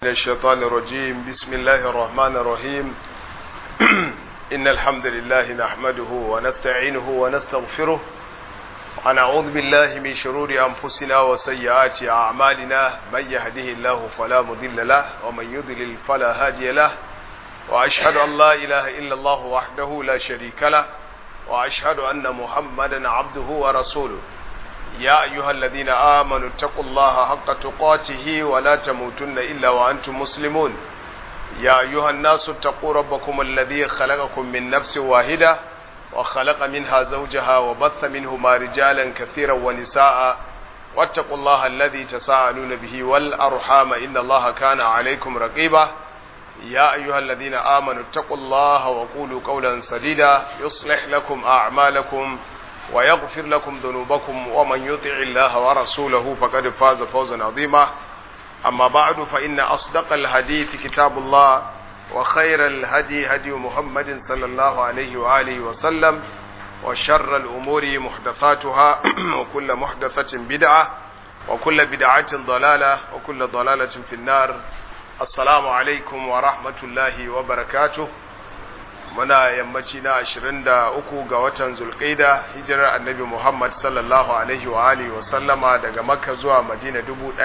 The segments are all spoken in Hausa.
من الشيطان الرجيم بسم الله الرحمن الرحيم إن الحمد لله نحمده ونستعينه ونستغفره ونعوذ بالله من شرور أنفسنا وسيئات أعمالنا من يهده الله فلا مضل له ومن يضلل فلا هادي له وأشهد أن لا إله إلا الله وحده لا شريك له وأشهد أن محمدا عبده ورسوله يا أيها الذين آمنوا اتقوا الله حق تقاته ولا تموتن إلا وأنتم مسلمون يا أيها الناس اتقوا ربكم الذي خلقكم من نفس واحدة وخلق منها زوجها وبث منهما رجالا كثيرا ونساء واتقوا الله الذي تساءلون به والأرحام إن الله كان عليكم رقيبا يا أيها الذين آمنوا اتقوا الله وقولوا قولا سديدا يصلح لكم أعمالكم ويغفر لكم ذنوبكم ومن يطع الله ورسوله فقد فاز فوزا عظيما أما بعد فإن أصدق الحديث كتاب الله وخير الهدي هدي محمد صلى الله عليه وآله وسلم وشر الأمور محدثاتها وكل محدثة بدعة وكل بدعة ضلالة وكل ضلالة في النار السلام عليكم ورحمة الله وبركاته muna yammaci na 23 ga watan zulqaida hijirar annabi Muhammad sallallahu alaihi wa alihi wa sallama daga Makka zuwa Madina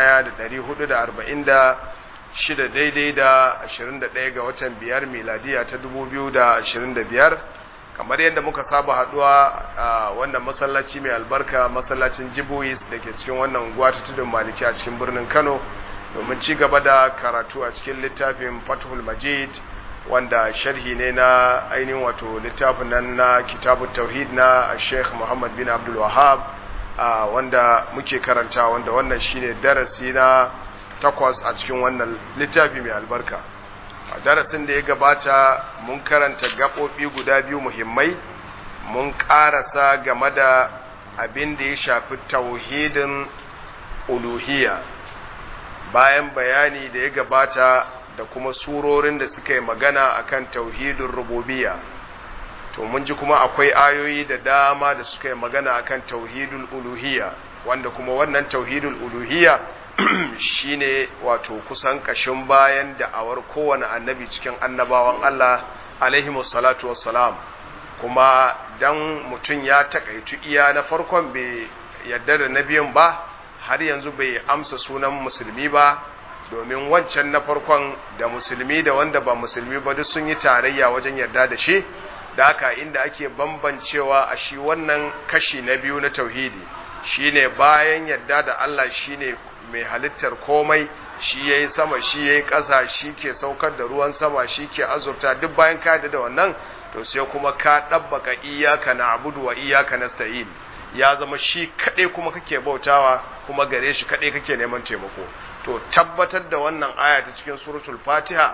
1446 daidai da 21 ga watan biyar miladiya ta 2025 kamar yadda muka saba haduwa a wannan masallaci mai albarka masallacin Jibuis da ke cikin wannan unguwa ta tudun Maliki a cikin birnin Kano domin ci gaba da karatu a cikin littafin Fathul Majid wanda sharhi ne na ainihin wato littafin nan na kitabun tauhid na sheikh muhammad bin abdul wahab wanda muke karanta wanda wannan shine darasi na takwas a cikin wannan littafi mai albarka a darasin da ya gabata mun karanta gaɓoɓi guda biyu muhimmai mun ƙarasa game da abin da ya shafi tauhidin uluhiyya bayan bayani da ya gabata da kuma surorin da suka yi magana akan tauhidin rububiyya to mun ji kuma akwai ayoyi da dama da suka yi magana akan tauhidul uluhiyya wanda kuma wannan tauhidul uluhiyya shine wato kusan kashin bayan da'awar kowane annabi cikin annabawan Allah alaihi salatu wassalam kuma dan mutum ya takaitu iya na farkon bai yadda da nabiyin ba har yanzu bai amsa sunan musulmi ba domin wancan na farkon da musulmi da wanda ba musulmi ba duk sun yi tarayya wajen yarda da shi da haka inda ake bambancewa a shi wannan kashi na biyu na tauhidi shine bayan yarda da Allah shine mai halittar komai shi yayi sama shi yayi ƙasa shi ke saukar da ruwan sama shi ke azurta duk bayan ka da wannan to sai kuma ka dabbaka iyyaka na'budu wa iyyaka nasta'in ya zama shi kaɗai kuma kake bautawa kuma gare shi kaɗai kake neman taimako to tabbatar da wannan aya ta cikin suratul fatiha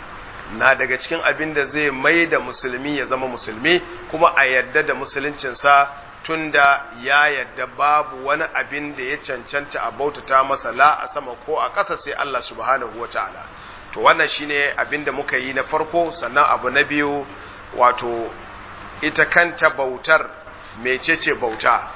na daga cikin abin da zai mai da musulmi ya zama musulmi kuma a yadda da musuluncinsa tunda ya yadda babu wani abin da ya cancanta a bautata masa la a sama ko a ƙasa sai Allah subhanahu wata'ala to wannan shine abin da muka yi na farko sannan abu na biyu wato ita kanta bautar mecece bauta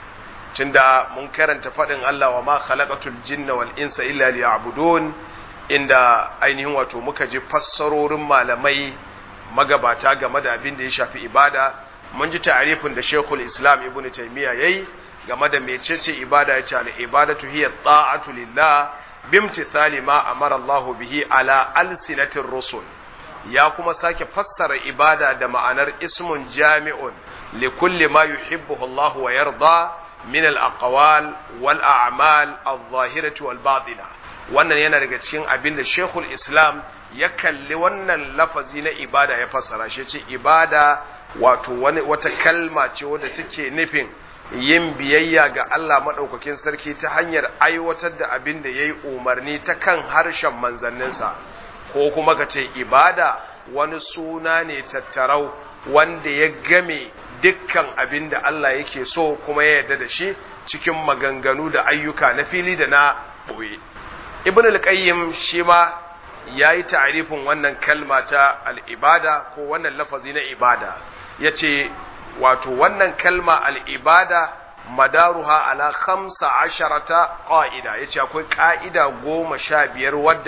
tunda mun karanta faɗin Allah wa ma khalaqatul jinna wal insa illa liya'budun inda ainihin wato muka ji fassarorin malamai magabata game da abin da ya shafi ibada mun ji ta'arifin da Sheikhul Islam Ibn Taymiyyah yayi game da mecece ibada ya ce al ibadatu hiya ta'atu lillah bimtithali ma amara Allah bihi ala alsinatir rusul ya kuma sake fassara ibada da ma'anar ismun jami'un likulli ma yuhibbuhu Allah wa yarda min al-aqwal wal a'mal adh-dhahirati wal batina wannan yana daga cikin abin da Sheikhul Islam ya kalli wannan lafazi na ibada ya fassara shi ce ibada wato wani wata kalma ce wadda take nufin yin biyayya ga Allah madaukakin sarki ta hanyar aiwatar da abin da yayi umarni ta kan harshen manzanninsa ko kuma ka ce ibada wani suna ne tattarau wanda ya game dukkan abin da Allah yake so kuma ya yarda da shi cikin maganganu da ayyuka na fili da na ɓoye. Ibn al-Qayyim shi ma ya yi ta'arifin wannan kalma ta al'ibada ko wannan lafazi na ibada ya ce wato wannan kalma al'ibada madaruha ala khamsa asharata ƙa'ida ya ce akwai ƙa'ida goma sha biyar wadda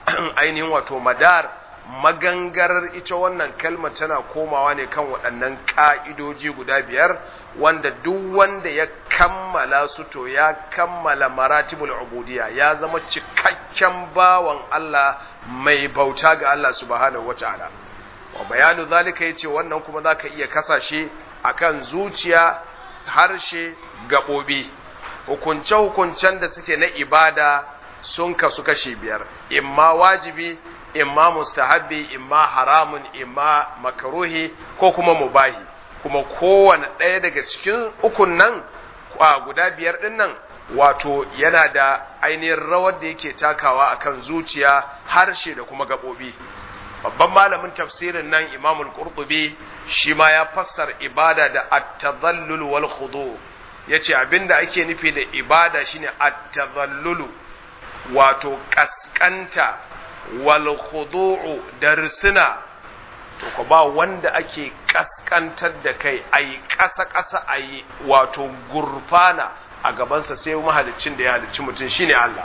ainihin wato madar magangarar ita wannan kalmar tana komawa ne kan waɗannan ƙa'idoji guda biyar wanda duk wanda ya kammala su to ya kammala maratibul ubudiyya ya zama cikakken bawan Allah mai bauta ga Allah subhanahu wata'ala wa bayanu zalika yace wannan kuma zaka iya kasashe akan zuciya harshe gaɓoɓi hukunce-hukuncen da suke na ibada sun kasu kashi biyar imma wajibi imma mustahabbi imma haramun imma makaruhi ko kuma mubahi kuma kowane ɗaya daga cikin ukun nan a guda biyar ɗin nan wato yana da ainihin rawar da yake takawa akan zuciya harshe da kuma gaɓoɓi babban malamin tafsirin nan imamul qurtubi shi ma ya fassara ibada da at-tadhallul wal khudu yace abinda ake nufi da ibada shine at-tadhallulu wato kaskanta wal khudu'u da risina to ko ba wanda ake kaskantar da kai ayi kasa kasa ayi wato gurfana a gabansa sai mahaliccin da ya halicci mutum shine Allah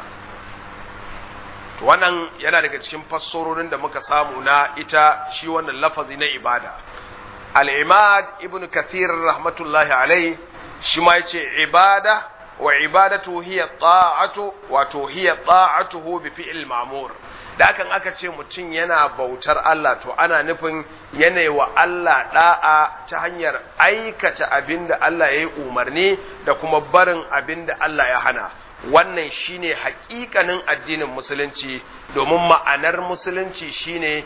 to wannan yana daga cikin fassarorin da muka samu na ita shi wannan lafazi na ibada al-imad ibn kathir rahmatullahi alai shi ma yace ibada wa ibadatu hiya ta'atu wato hiya ta'atuhu bi fi'l ma'mur da kan aka ce mutum yana bautar Allah to ana nufin yanayi wa Allah da'a ta hanyar aikata abinda Allah ya yi umarni da kuma barin abinda Allah ya hana wannan shine haƙiƙanin addinin musulunci domin ma'anar musulunci shine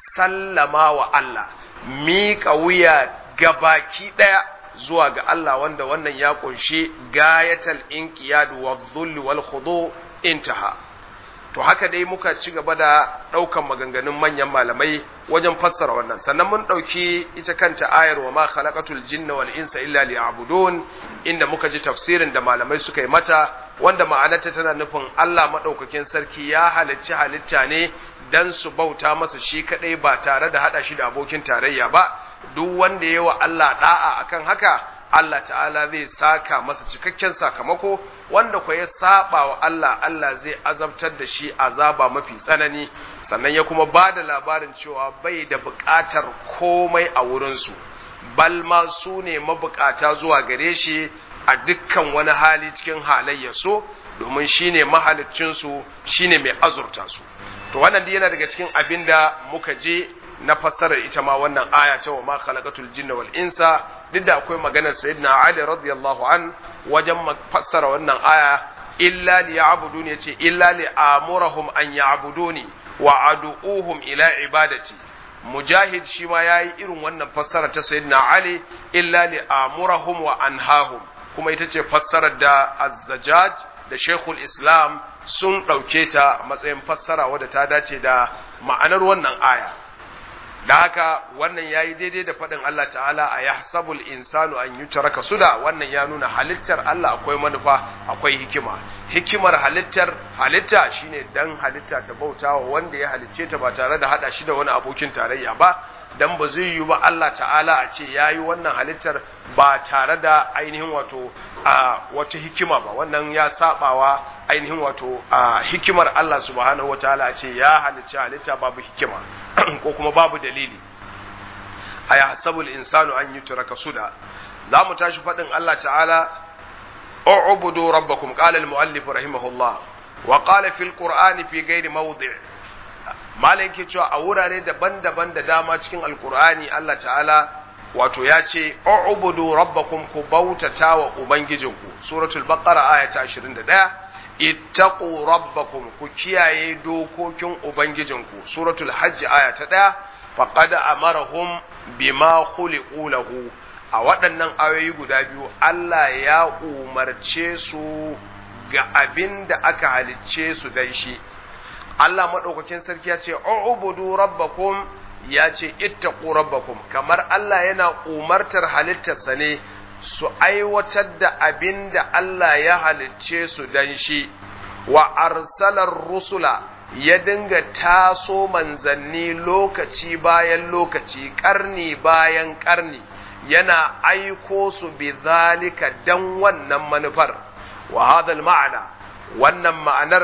sallama wa Allah miƙa wuya gabaki ɗaya zuwa ga Allah wanda wannan ya ƙunshi gayatal inqiyad wa dhull wal khudu intaha to haka dai muka ci gaba da ɗaukan maganganun manyan malamai wajen fassara wannan sannan mun ɗauki ita kanta ayar wa ma khalaqatul jinna wal insa illa liya'budun inda muka ji tafsirin da malamai suka yi mata wanda ma'anarta tana nufin Allah maɗaukakin sarki ya halicci halitta ne dan su bauta masa shi kaɗai ba tare da haɗa shi da abokin tarayya ba duk wanda ya wa Allah ɗa'a akan haka Allah ta'ala zai saka masa cikakken sakamako wanda kwa ya saba wa Allah Allah zai azabtar da shi azaba mafi tsanani sannan ya kuma ba da labarin cewa bai da buƙatar komai a wurinsu bal ma su ne mabukata zuwa gare shi a dukkan wani hali cikin halayya so domin shi ne mahaliccinsu shi ne mai azurta su to wannan yana daga cikin abin da muka je na fassarar ita ma wannan aya ta wa ma khalaqatul jinna wal insa duk da akwai maganar sayyidina Ali radiyallahu an wajen fassara wannan aya illa li ya'buduni yace illa li amurahum an ya'buduni wa adu'uhum ila ibadati mujahid shi ma yayi irin wannan fassara ta sayyidina Ali illa li amurahum wa anhahum kuma ita ce fassarar da az-zajjaj da Sheikhul Islam sun ɗauke ta a matsayin fassara wadda ta dace da ma'anar wannan aya da haka wannan ya yi daidai da faɗin Allah ta'ala a ya sabul insanu an yi taraka suda wannan ya nuna halittar Allah akwai manufa akwai hikima hikimar halittar halitta shine dan halitta ta bauta wa wanda ya halicce ta ba tare da hada shi da wani abokin tarayya ba dan ba zai yi ba Allah ta'ala a ce ya yi wannan halittar ba tare da ainihin wato a wata hikima ba wannan ya sabawa ainihin wato a hikimar Allah subhanahu wa ta'ala a ce ya halicci halitta babu hikima ko kuma babu dalili a ya hasabul insanu an yi turaka suda za mu tashi faɗin Allah ta'ala u'budu rabbakum qala al-muallif rahimahullah wa qala fil qur'ani fi ghairi mawdi' malai yake cewa a wurare daban-daban da dama cikin alqur'ani Allah ta'ala wato ya ce u'budu rabbakum ku bautata wa ubangijinku suratul baqara aya ta 21 ittaqu rabbakum ku kiyaye dokokin ubangijinku suratul hajj aya ta 1 faqad amarahum bima khuliqu lahu a waɗannan ayoyi guda biyu Allah ya umarce su ga abin da aka halicce su dan shi Allah maɗaukakin sarki ya ce u'budu rabbakum ya ce ittaqu rabbakum kamar Allah yana umartar halittarsa ne su aiwatar da abin da Allah ya halicce su dan shi wa arsalar rusula ya dinga taso manzanni lokaci bayan lokaci ƙarni bayan ƙarni yana aiko su bi zalika dan wannan manufar wa hadal ma'ana wannan ma'anar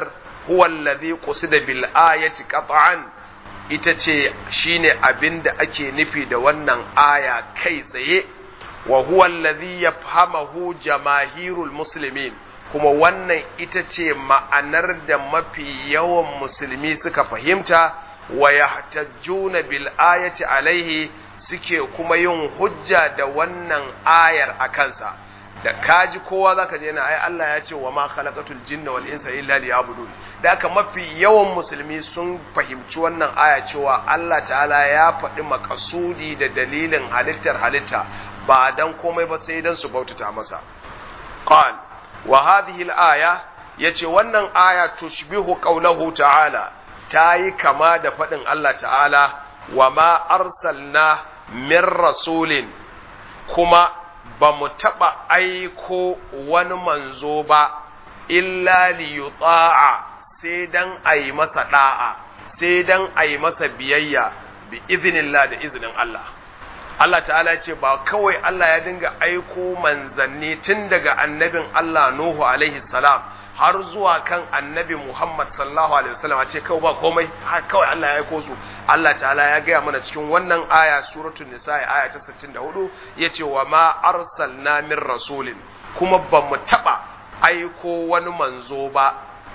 huwa alladhi qusida bil ayati qat'an ita ce shine abinda ake nufi da wannan aya kai tsaye wa huwa alladhi yafhamahu jamaahirul muslimin kuma wannan ita ce ma'anar da mafi yawan musulmi suka fahimta wa yahtajjuna bil ayati alaihi suke kuma yin hujja da wannan ayar a kansa da kaji kowa zaka je na ai Allah ya ce wa ma khalaqatul jinna wal insa illa liya'budun da haka mafi yawan musulmi sun fahimci wannan aya cewa Allah ta'ala ya faɗi makasudi da dalilin halittar halitta ba dan komai ba sai dan su bautata masa qal wa hadhihi al-aya yace wannan aya tushbihu qawlahu ta'ala tayi kama da faɗin Allah ta'ala wa ma arsalna min rasulin kuma ba mu taɓa aiko wani manzo ba illa liyuta'a sai dan a yi masa ɗa'a sai dan a yi masa biyayya bi izinillah da izinin Allah Allah ta'ala ce ba kawai Allah ya dinga aiko manzanni tun daga annabin Allah Nuhu alaihi salam har zuwa kan annabi Muhammad sallallahu alaihi wasallam a ce kawai ba komai har kawai Allah ya aiko su Allah ta'ala ya gaya mana cikin wannan aya suratul nisa aya ta 64 yace wa ma arsalna min rasulin kuma ba mu taba aiko wani manzo ba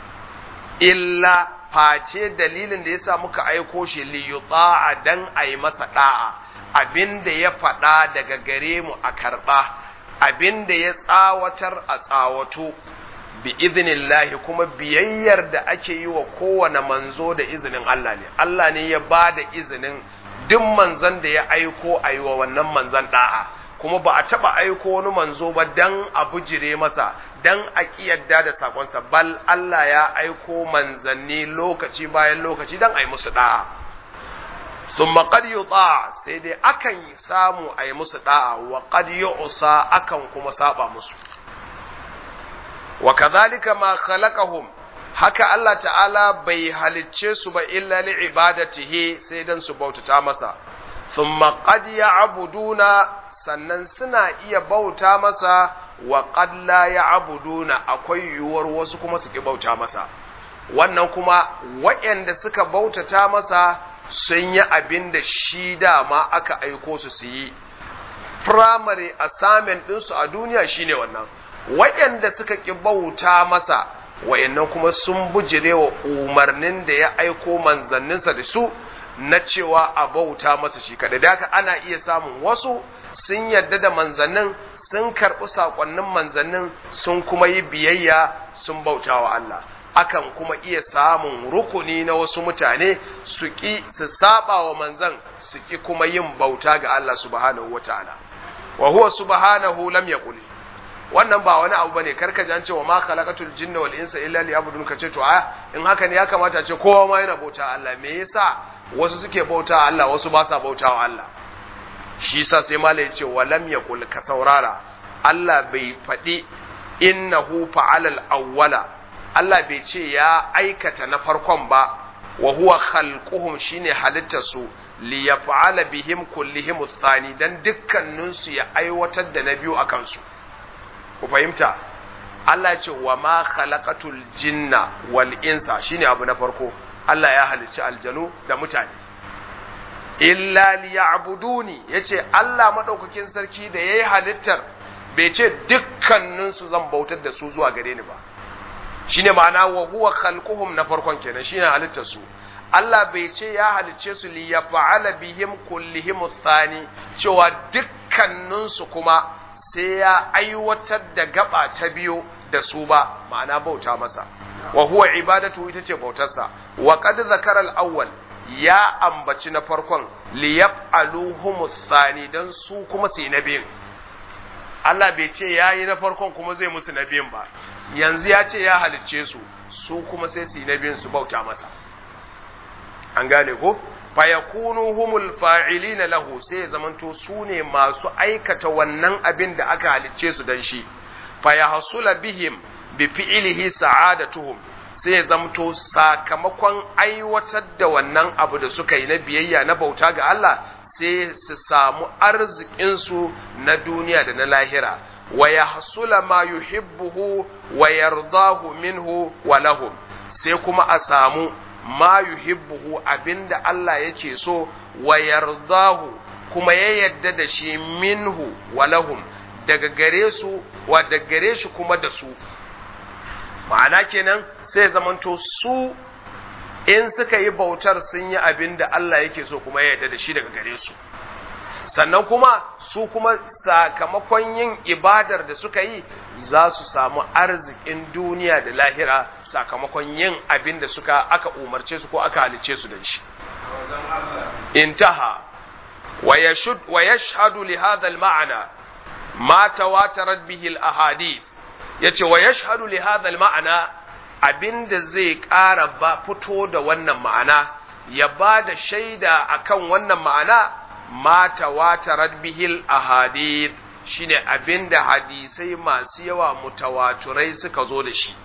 illa face dalilin da yasa muka aiko shi li yuta'a dan ayi masa da'a abinda ya faɗa daga gare mu a karɓa abinda ya tsawatar a tsawato bi iznillahi kuma biyayyar da ake yi wa kowane manzo da izinin Allah ne Allah ne ya ba da izinin duk manzon da ya aiko a yi wa wannan manzon da'a kuma ba a taɓa aiko wani manzo ba dan a bujire masa dan a ƙiyarda da sakonsa bal Allah ya aiko manzanni lokaci bayan lokaci dan a yi musu da'a thumma qad yuta sai dai akan samu a yi musu da'a wa qad yu'sa akan kuma saba musu wa kadhalika ma khalaqahum haka Allah ta'ala bai halicce su ba illa li ibadatihi sai dan su bautata masa thumma qad ya'buduna sannan suna iya bauta masa wa qad la ya'buduna akwai yuwar wasu kuma su ki bauta masa wannan kuma waɗanda suka bautata masa sun yi abin da shi dama aka aiko su su yi primary assignment ɗinsu a duniya shine wannan waɗanda suka ƙi bauta masa wayannan kuma sun bujire wa umarnin da ya aiko manzanninsa da su na cewa a bauta masa shi kaɗai da haka ana iya samun wasu sun yarda da manzannin sun karɓi saƙonnin manzannin sun kuma yi biyayya sun bauta wa Allah akan kuma iya samun rukuni na wasu mutane su ƙi su saba wa manzan su ƙi kuma yin bauta ga Allah subhanahu wa ta'ala wa huwa subhanahu lam yaqul wannan ba wani abu bane karka ji an ce wa ma khalaqatul jinna wal insa illa liya'budun kace to a in haka ne ya kamata ce kowa ma yana bauta Allah me yasa wasu suke bauta Allah wasu ba sa bauta wa Allah shi yasa sai malai ce wa lam yaqul ka saurara Allah bai faɗi innahu fa'ala al-awwala Allah bai ce ya aikata na farkon ba wa huwa khalquhum shine halittar su li yaf'ala bihim kullihim ath-thani dan dukkanin su ya aiwatar da na biyu akan su ku fahimta Allah ce wa ma khalaqatul jinna wal insa shine abu na farko Allah ya halicci aljanu da mutane illa liya'buduni yace Allah madaukakin sarki da yayi halittar bai ce dukkanin su zan bautar da su zuwa gare ni ba shine ma'ana wa huwa khalquhum na farkon kenan shine halittar su Allah bai ce ya halicce su li yaf'ala bihim kullihim thani cewa dukkanin su kuma sai ya aiwatar da gaba ta biyu da su ba ma'ana bauta masa wa huwa ibadatu ita ce bautarsa wa qad zakara al-awwal ya ambaci na farkon li yaf'aluhum thani dan su kuma su yi na biyun Allah bai ce ya yi na farkon kuma zai musu na biyun ba yanzu ya ce ya halicce su su kuma sai su yi na biyun su bauta masa an gane ko fayakunu humul fa'ilina lahu sai ya zamanto su ne masu aikata wannan abin da aka halicce su dan shi fayahsula bihim bi fi'lihi sa'adatuhum sai ya zamto sakamakon aiwatar da wannan abu da suka yi na biyayya na bauta ga Allah sai su samu arzikinsu na duniya da na lahira wa yahsula ma yuhibbuhu wa yardahu minhu wa lahum sai kuma a samu ma yuhibbuhu abinda Allah yake so wa yardahu kuma ya yadda da shi minhu wa lahum daga gare su wa daga gare shi kuma da su ma'ana kenan sai zamanto su in suka yi bautar sun yi abin da Allah yake so kuma ya yarda da shi daga gare su sannan kuma su kuma sakamakon yin ibadar da suka yi za su samu arzikin duniya da lahira sakamakon yin abin da suka aka umarce su ko aka halice su da shi intaha wa yashhadu li hadha al-ma'na ma tawatarat bihi al-ahadith yace wa yashhadu li hadha al-ma'na abinda zai ƙara ba fito da wannan ma'ana ya ba da shaida akan wannan ma'ana ma tawatarat bihi al-ahadith shine abinda hadisai masu yawa mutawaturai suka zo da shi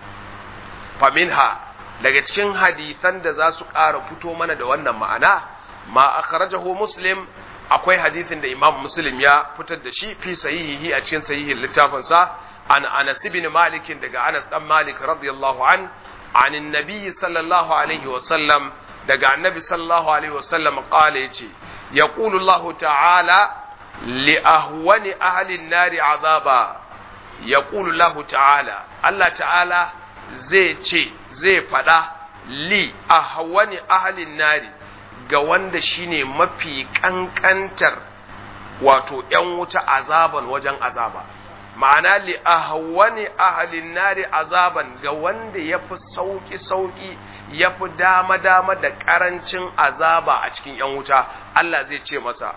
faminha daga cikin hadisan da za su ƙara fito mana da wannan ma'ana ma akhrajahu muslim akwai hadisin da imam muslim ya fitar da shi fi sahihihi a cikin sahihin littafinsa an anas ibn malik daga anas dan malik radiyallahu an an annabi sallallahu alaihi wa sallam daga annabi sallallahu alaihi wa sallam qala yace yaqulu allah ta'ala li ahwani ahli an-nar azaba yaqulu allah ta'ala allah ta'ala zai ce zai fada li ahwani ahli an-nar ga wanda shine mafi kankantar wato ‘yan wuta azaban wajen azaba, ma'ana li ahwani ahalin nari azaban ga wanda ya fi sauƙi-sauƙi ya fi dama-dama da ƙarancin azaba a cikin ‘yan wuta, Allah zai ce masa,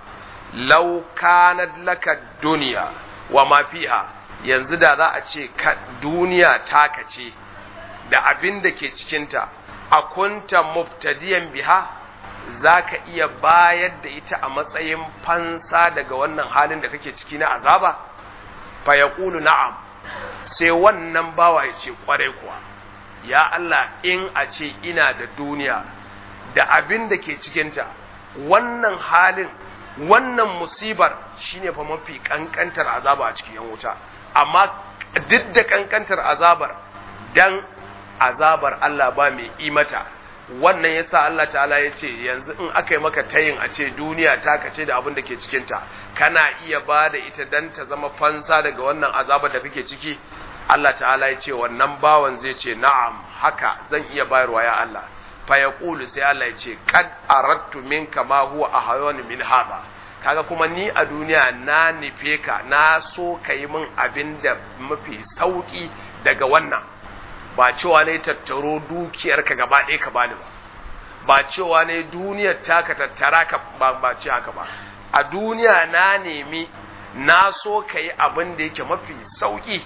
laukanat laka duniya wa mafiha yanzu da za a ce duniya taka ce da abin da ke cikinta, a kunta mubtadiyan biha za ka iya bayar da ita a matsayin fansa daga wannan halin da kake ciki na azaba fa ya na'am sai wannan bawa ya ce kwarai kuwa ya Allah in a ce ina da duniya da abin da ke cikinta wannan halin wannan musibar shine fa mafi kankantar azaba a cikin yan wuta amma duk da kankantar azabar dan azabar Allah ba mai imata wannan yasa Allah ta'ala ya ce yanzu in aka yi maka tayin a ce duniya ta kace da abin da ke cikinta kana iya ba da ita dan ta zama fansa daga wannan azaba da kake ciki Allah ta'ala ya ce wannan bawan zai ce na'am haka zan iya bayarwa ya Allah fa yaqulu sai Allah ya ce kad aradtu minka ma huwa ahayun min hada kaga kuma ni a duniya na nufe ka na so ka yi min abin da mafi sauki daga wannan ba cewa ne tattaro dukiyarka gaba ɗaya ka bani ba ba cewa ne duniyar taka tattara ka ba ba ce haka ba a duniya na nemi na so ka yi abin da yake mafi sauƙi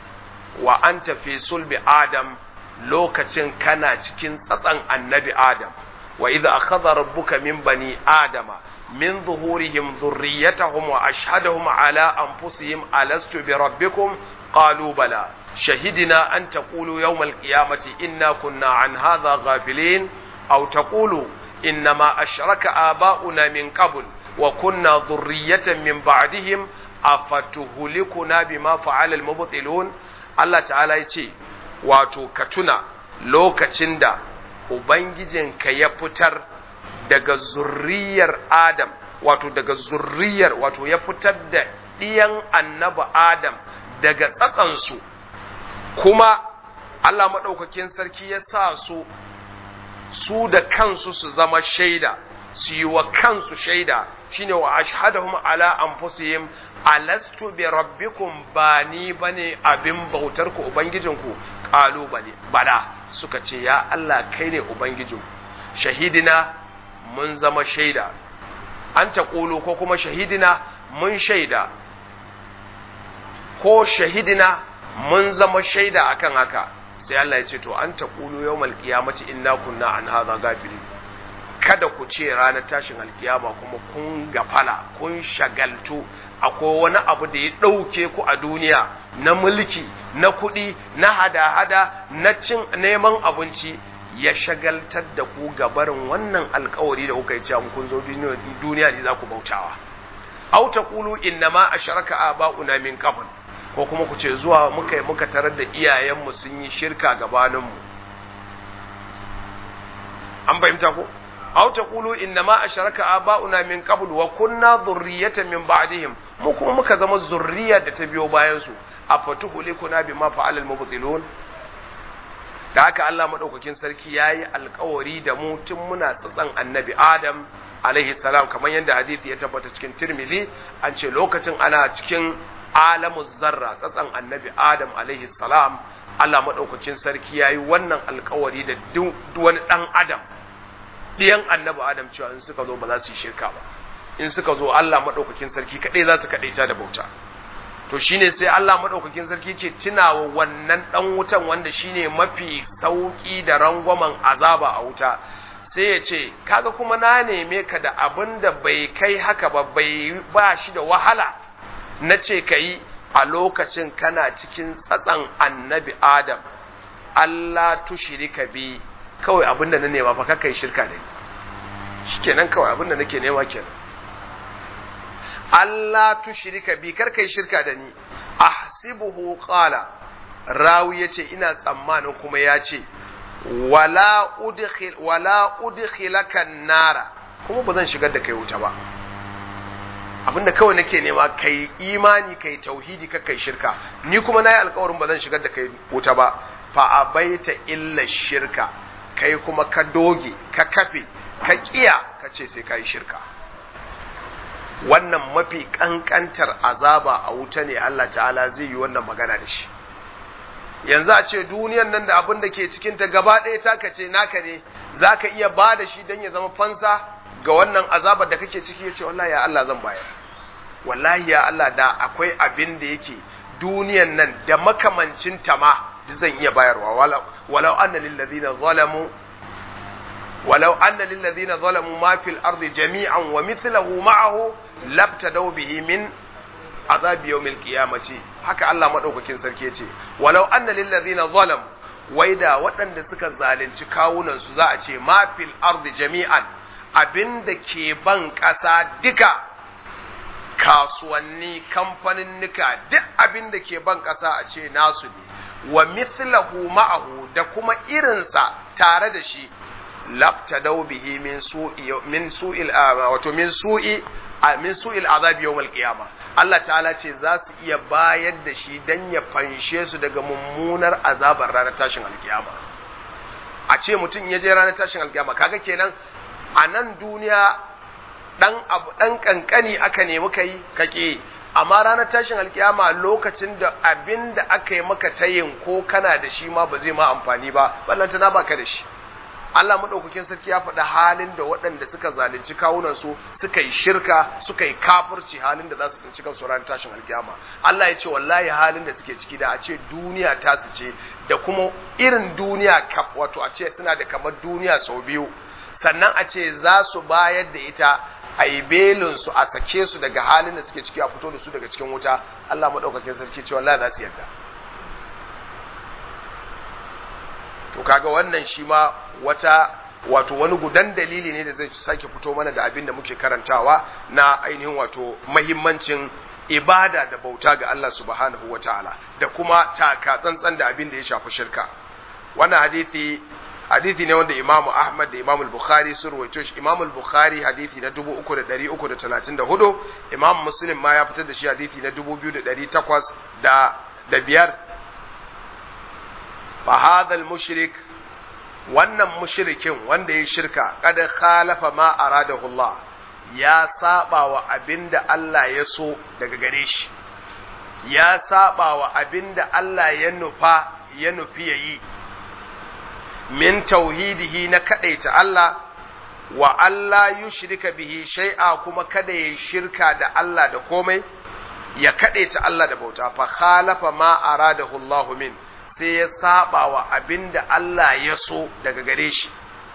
wa an tafi sulbi adam lokacin kana cikin tsatsan annabi adam wa idza akhadha rabbuka min bani adama min zuhurihim dhurriyyatahum wa ashhadahum ala anfusihim alastu bi rabbikum qalu bala شهدنا أن تقولوا يوم القيامة إنا كنا عن هذا غافلين أو تقولوا إنما أشرك آباؤنا من قبل وكنا ذرية من بعدهم أفتهلكنا بما فعل المبطلون الله تعالى يتي wato ka tuna lokacin da Ubangijinka ya fitar daga zurriyar Adam wato daga zurriyar wato ya fitar da ɗiyan annabi Adam daga tsatsansu kuma Allah maɗaukakin sarki ya sa su su da kansu su zama shaida su yi wa kansu shaida shine wa ashhadahum ala anfusihim alastu bi rabbikum ba ni bane abin bautar ku ubangijinku qalu bane bada suka ce ya Allah kai ne ubangijin shahidina mun zama shaida an ta ko kuma shahidina mun shaida ko shahidina mun zama shaida akan haka sai Allah ya ce to an taqulu yawmal qiyamati inna kunna an hadha gafilin kada ku ce ranar tashin alkiyama kuma kun gafala kun shagaltu akwai wani abu da ya ɗauke ku a duniya na mulki na kuɗi na hada-hada na cin neman abinci ya shagaltar da ku gabarin wannan alkawari da kuka yi cewa kun zo duniya ne za ku bautawa au taqulu innama asharaka aba'una min qabl ko kuma ku ce zuwa muka muka tarar da iyayenmu sun yi shirka gabaninmu an fahimta ko aw taqulu inna ma asharaka aba'una min qabl wa kunna dhurriyatan min ba'dihim mu kuma muka zama zurriya da ta biyo bayan su afatuhulikuna bima fa'ala al-mubtilun da haka Allah madaukakin sarki yayi alkawari da mu tun muna tsatsan annabi Adam alaihi salam kamar yadda hadisi ya tabbata cikin Tirmidhi an ce lokacin ana cikin alamu zarra tsatsan annabi Adam alaihi salam Allah madaukakin sarki yayi wannan alkawari da duk wani dan Adam ɗiyan annabi Adam cewa in suka zo ba za su yi shirka ba in suka zo Allah madaukakin sarki kadai za su kadaita da bauta to shine sai Allah madaukakin sarki ke tunawa wannan dan wutan wanda shine mafi sauki da rangwamen azaba a wuta sai ya ce kaga kuma na neme ka da abin da bai kai haka ba bai ba shi da wahala na ce ka yi a lokacin kana cikin tsatsan annabi adam Allah tushirika bi kawai abin da na nema fa kai shirka da ni shikenan kawai abin da nake nema kenan Allah tushrika bi kar kai shirka da ni ahsibuhu qala rawi yace ina tsammanin kuma yace wala udkhil wala udkhilaka nara kuma ba zan shigar da kai wuta ba abinda kawai nake nema kai imani kai tauhidi ka kai shirka ni kuma nayi alƙawarin ba zan shigar da kai wuta ba fa abaita illa shirka kai kuma ka doge ka kafe ka kiya ka ce sai kai shirka wannan mafi kankantar azaba a wuta ne Allah ta'ala zai yi wannan magana da shi yanzu a ce duniyan nan da abin da ke cikinta gaba ɗaya taka ce naka ne za ka iya ba da shi don ya zama fansa ga wannan azabar da kake ciki ya ce wallahi ya Allah zan bayar wallahi ya Allah da akwai abin da yake duniyan nan da makamancin ta ma duk zan iya bayarwa walau anna lil ladina zalamu ولو أن للذين ظلموا ما في الأرض جميعا ومثله معه لابتدوا به من عذاب يوم القيامة haka Allah madaukakin sarki yace walau anna lil ladina zalam waida waɗanda suka zalunci kawunan su za a ce ma fil ardi jami'an abinda ke ban ƙasa duka kasuwanni kamfanin nika duk abinda ke ban ƙasa a ce nasu ne wa mithlahu ma'ahu da kuma irinsa tare da shi labtadau bihi min su'i min su'il wato min su'i min su'il azab yawmal qiyama Allah ta'ala ce za su iya bayar da shi dan ya fanshe su daga mummunar azabar ranar tashin alkiyama a ce mutum ya je ranar tashin alkiyama kaga kenan a nan duniya dan abu dan kankani aka nemi kai kake amma ranar tashin alkiyama lokacin da abin da aka yi maka tayin ko kana da shi ma ba zai ma amfani ba ballantana baka da shi Allah maɗaukakin sarki ya faɗi halin da waɗanda suka zalunci kawunansu suka yi shirka suka yi kafirci halin da za su tsinci kansu ranar tashin alkiyama Allah ya ce wallahi halin da suke ciki da a ce duniya ta su ce da kuma irin duniya wato a ce suna da kamar duniya sau biyu sannan a ce za su bayar da ita a yi belinsu a sake su daga halin da suke ciki a fito da su daga cikin wuta Allah maɗaukakin sarki ce wallahi za su yarda to kaga wannan shi ma wata wato wani gudan dalili ne da zai sake fito mana da abin da muke karantawa na ainihin wato mahimmancin ibada da bauta ga Allah subhanahu wa ta'ala da kuma taka tsantsan da abin da ya shafi shirka wannan hadisi hadisi ne wanda Imam Ahmad da Imam Bukhari sun rawaito shi Imam Bukhari hadisi na 3334 Imam Muslim ma ya fitar da shi hadisi na 2800 da da biyar fa hadha mushrik wannan mushrikin wanda ya shirka kada khalafa ma aradahu Allah ya saba wa abinda Allah ya so daga gare shi ya saba wa abinda Allah ya nufa ya nufi yayi min tauhidihi na kadaita Allah wa Allah yushrika bihi shay'a kuma kada ya shirka da Allah da komai ya kadaita Allah da bauta fa khalafa ma aradahu Allah min sai ya saba wa abin da Allah ya so daga gare shi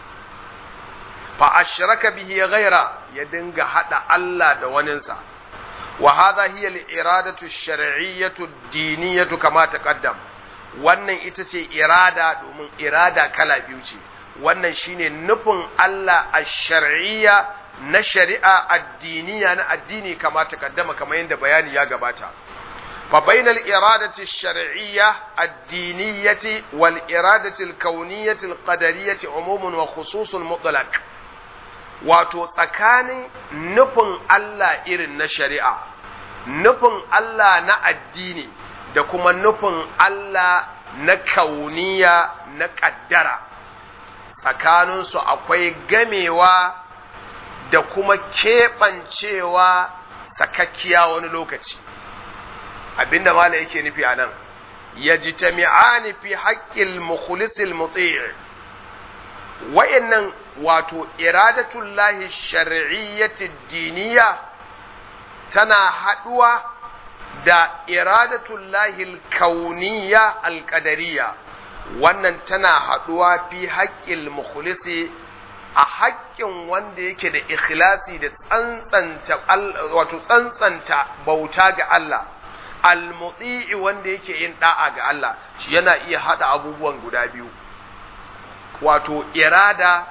fa ashraka bihi ghaira ya dinga hada Allah da waninsa wa hadha hiya al-iradatu ash-shar'iyyatu ad-diniyatu kama taqaddam wannan ita ce irada domin irada kala biyu ce wannan shine nufin Allah ash-shar'iyya na shari'a addiniya na addini kama taqaddama kamar yadda bayani ya gabata فبين الإرادة الشرعية الدينية والإرادة الكونية القدرية عموم وخصوص مطلق wato tsakanin nufin Allah irin na shari'a nufin Allah na addini da kuma nufin Allah na kauniya na ƙaddara tsakaninsu akwai gamewa da kuma keɓancewa sakakkiya wani lokaci abinda mala yake nufi a nan ya ji tami'ani fi haƙƙil mukhlisil muti' wa'annan wato iradatullahi shar'iyyati diniya tana haɗuwa da iradatullahi kauniya alƙadariya wannan tana haɗuwa fi haƙƙil mukhlisi a haƙƙin wanda yake da ikhlasi da tsantsanta wato tsantsanta bauta ga Allah almuti'i wanda yake yin da'a ga Allah shi yana iya hada abubuwan guda biyu wato irada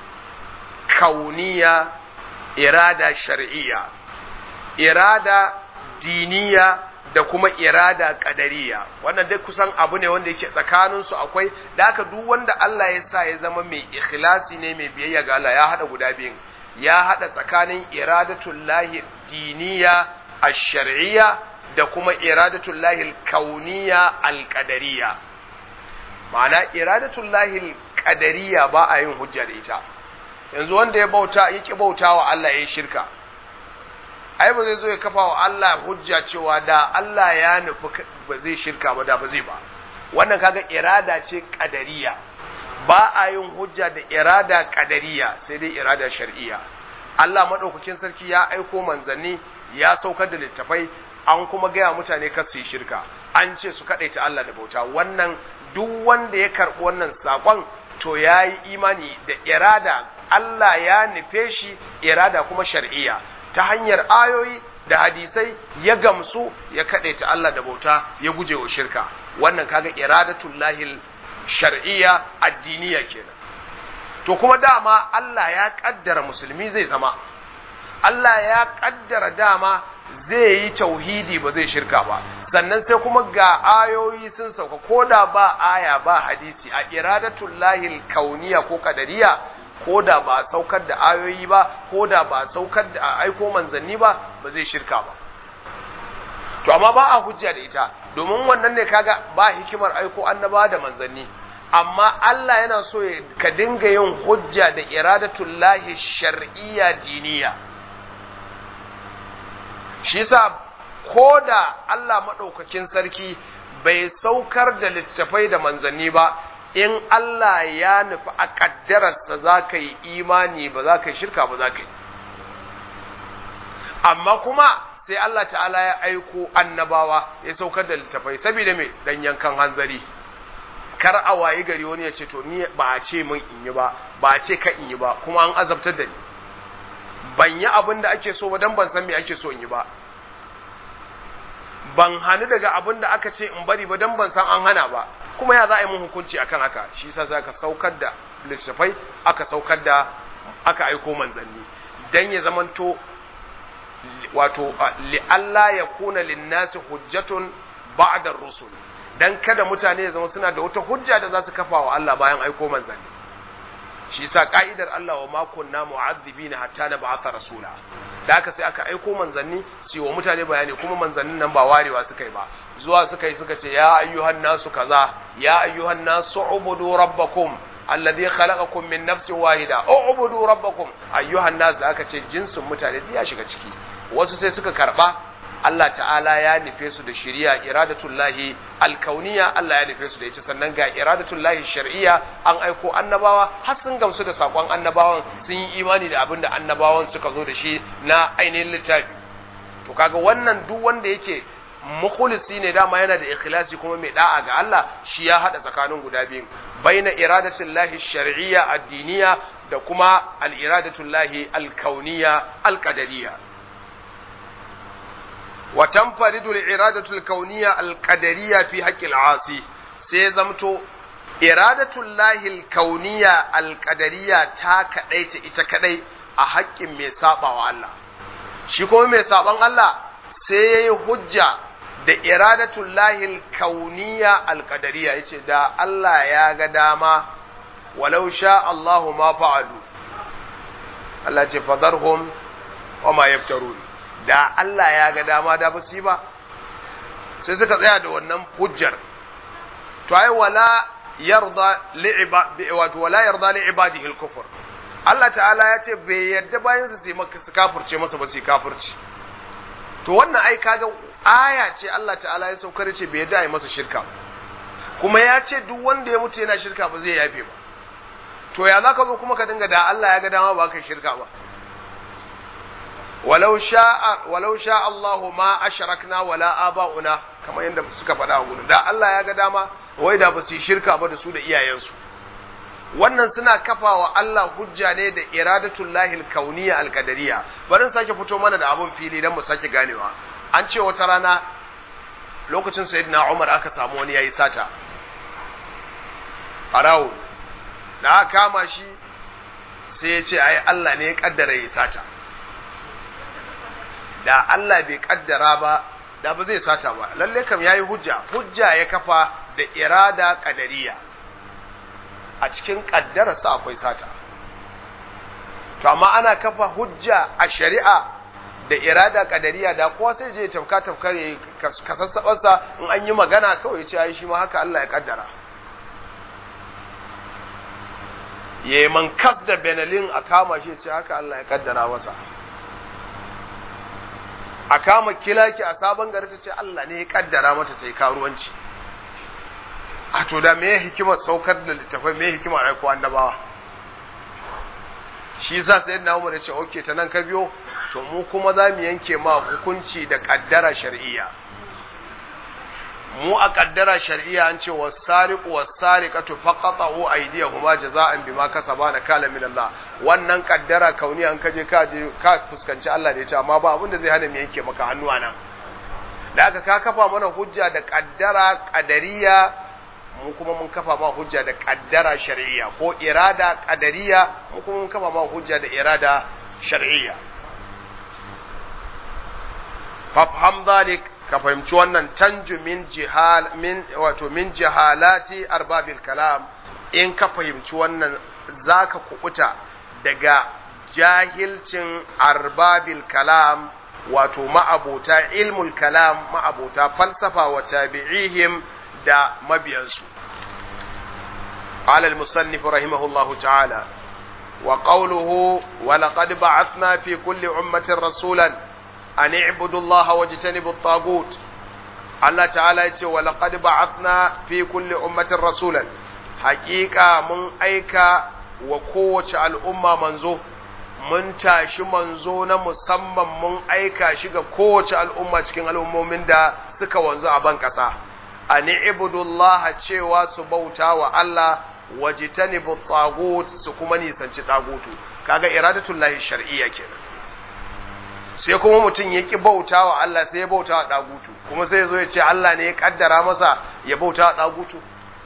kauniya irada shar'iyya irada diniya da kuma irada kadariya wannan dai kusan abu ne wanda yake tsakanin su akwai da haka duk wanda Allah ya sa ya zama mai ikhlasi ne mai biyayya ga Allah ya hada guda biyun ya hada tsakanin iradatullahi diniya ash-shar'iyya da kuma iradatullahi al-kauniya al-qadariyya ma'ana iradatullahi al-qadariyya ba a yin hujja da ita yanzu wanda ya bauta yake bautawa Allah ya shirka ai ba zai zo ya kafa wa Allah hujja cewa da Allah ya nufi ba zai shirka ba da ba zai ba wannan kaga irada ce kadariya ba a yin hujja da irada kadariya sai dai irada shar'iyya Allah madaukakin sarki ya aiko manzanni ya saukar da littafai an kuma gaya mutane kar su yi shirka an ce su kadaita Allah da bauta wannan duk wanda ya karbi wannan sakon to ya yi imani da irada Allah ya nufe shi irada kuma shar'iyya ta hanyar ayoyi da hadisai ya gamsu ya kaɗaita Allah da bauta ya guje wa shirka wannan kaga iradatul lahil shar'iyya addiniya kenan to kuma dama Allah ya kaddara musulmi zai zama Allah ya kaddara dama zai yi tauhidi ba zai shirka ba sannan sai kuma ga ayoyi sun sauka ko da ba aya ba hadisi a iradatul lahil kauniya ko kadariya ko da ba saukar da ayoyi ba ko da ba saukar da aiko manzanni ba ba zai shirka ba to amma ba a hujja da ita domin wannan ne kaga ba hikimar aiko annaba da manzanni amma Allah yana so ka dinga yin hujja da iradatul lahi shar'iyya diniya shi yasa ko da Allah madaukakin sarki bai saukar da littafai da manzanni ba in Allah ya nufi a ƙaddararsa za ka yi imani ba za ka yi shirka ba za ka yi amma kuma sai Allah ta'ala ya aiko annabawa ya saukar da littafai saboda mai dan yankan hanzari kar a wayi gari wani ya ce to ni ba a ce min in yi ba ba a ce ka in yi ba kuma an azabtar da ni ban yi abin da ake so ba dan ban san me ake so in yi ba ban hannu daga abin da aka ce in bari ba dan ban san an hana ba kuma ya za a yi mun hukunci akan haka shi yasa za ka saukar da littafai aka saukar da aka aiko manzanni dan ya zamanto wato li Allah ya kuna linnasi hujjatun ba'da rusul dan kada mutane ya zama suna da wata hujja da za su kafa wa Allah bayan aiko manzanni shi yasa ka'idar Allah wa ma kunna mu'adhibina hatta na ba'atha rasula da haka sai aka aiko manzanni su wa mutane bayani kuma manzannin nan ba warewa suka yi ba zuwa suka yi suka ce ya ayyuhan nasu kaza ya ayyuhan nasu ubudu rabbakum alladhi khalaqakum min nafsin wahida ubudu rabbakum ayyuhan nas da aka ce jinsin mutane ya shiga ciki wasu sai suka karba Allah ta'ala ya nufe su da shari'a iradatullahi alkauniya Allah ya nufe su da ita sannan ga iradatullahi shar'iyya an aiko annabawa har sun gamsu da sakon annabawan sun yi imani da abin da annabawan suka zo da shi na ainihin littafi to kaga wannan duk wanda yake mukhlisi ne dama yana da ikhlasi kuma mai da'a ga Allah shi ya hada tsakanin guda biyu baina iradatullahi shar'iyya addiniya da kuma al-iradatullahi al-kauniyya al-qadariyya wa tanfaridu al-iradatu al-kauniyya al-qadariyya fi haqqi al-asi sai zamto iradatullahi al-kauniyya al-qadariyya ta kadaita ita kadai a haƙƙin mai sabawa Allah shi kuma mai saban Allah sai yayi hujja da iradatul lahil kauniya alqadariya yace da Allah ya ga dama walau sha Allahu ma fa'alu Allah ce fadarhum wa ma yaftarun da Allah ya ga dama da ba su yi ba sai suka tsaya da wannan hujjar to ai wala yarda li'iba wato wala yarda li ibadihi al-kufr Allah ta'ala ya ce bai yarda bayan su maka su kafirce masa ba su kafirci to wannan ai kaga aya ce Allah ta'ala ya saukar ce bai yarda ai masa shirka kuma ya ce duk wanda ya mutu yana shirka ba zai yafe ba to ya zaka zo kuma ka dinga da Allah ya ga dama ba ka shirka ba walau sha walau sha Allah ma ashrakna wala aba'una kamar yadda suka faɗa a gudu da Allah ya ga dama wai da ba su yi shirka ba da su da iyayensu wannan suna kafa wa Allah hujja ne da iradatul lahil kauniya alqadariya bari in sake fito mana da abun fili dan mu sake ganewa an ce wata rana lokacin sayyidina Umar aka samu wani yayi sata arawo da aka kama shi sai ya ce ai Allah ne ya kaddara yayi sata da Allah bai kaddara ba da ba zai sata ba lalle kam yayi hujja hujja ya kafa da irada kadariya a cikin kaddararsa akwai sata to amma ana kafa hujja a shari'a da irada kadariya da kowa sai je tafka tafka ya kasassabarsa in an yi magana kawai ce ai shi ma haka Allah ya kaddara ya man kas da benalin a kama shi ce haka Allah ya kaddara masa a kama kilaki a sabon gari ta ce Allah ne ya kaddara mata ta yi karuwanci a to da me hikimar saukar da littafai me hikimar aiko annabawa shi sa sai na umar ya ce oke ta nan ka biyo to mu kuma za mu yanke ma hukunci da kaddara shar'iyya mu a kaddara shar'iyya an ce wasariqu wasariqatu faqatu aydiyahuma jaza'an bima kasaba na kala min Allah wannan kaddara kauni an kaje ka je ka fuskanci Allah da ya ce amma ba abin da zai hana mu yanke maka hannu nan da aka ka kafa mana hujja da kaddara kadariya mu kuma mun kafa ma hujja da kaddara shar'iyya ko irada kadariya mu kuma mun kafa ma hujja da irada shar'iyya fafham zalik ka fahimci wannan tanju min jihal min wato min jihalati arbabil kalam in ka fahimci wannan zaka kubuta daga jahilcin arbabil kalam wato ma'abota ilmul kalam ma'abota falsafa wa tabi'ihim da mabiyansu قال المصنف رحمه الله تعالى وقوله ولقد بعثنا في كل أمة رسولا أن اعبدوا الله واجتنبوا الطاغوت الله تعالى يقول ولقد بعثنا في كل أمة رسولا حقيقة من أيكا وقوة الأمة منزو mun tashi manzo na musamman mun aika shi ga kowace al'umma cikin al'ummomin da suka wanzu a ban ƙasa a ni'ibudullah cewa su bauta wa Allah wajitanibu tagut su kuma nisanci tagutu kaga iradatullahi shar'iyya kenan sai kuma mutum ya ki bauta wa Allah sai ya bauta wa tagutu kuma sai ya zo ya ce Allah ne ya kaddara masa ya bauta wa tagutu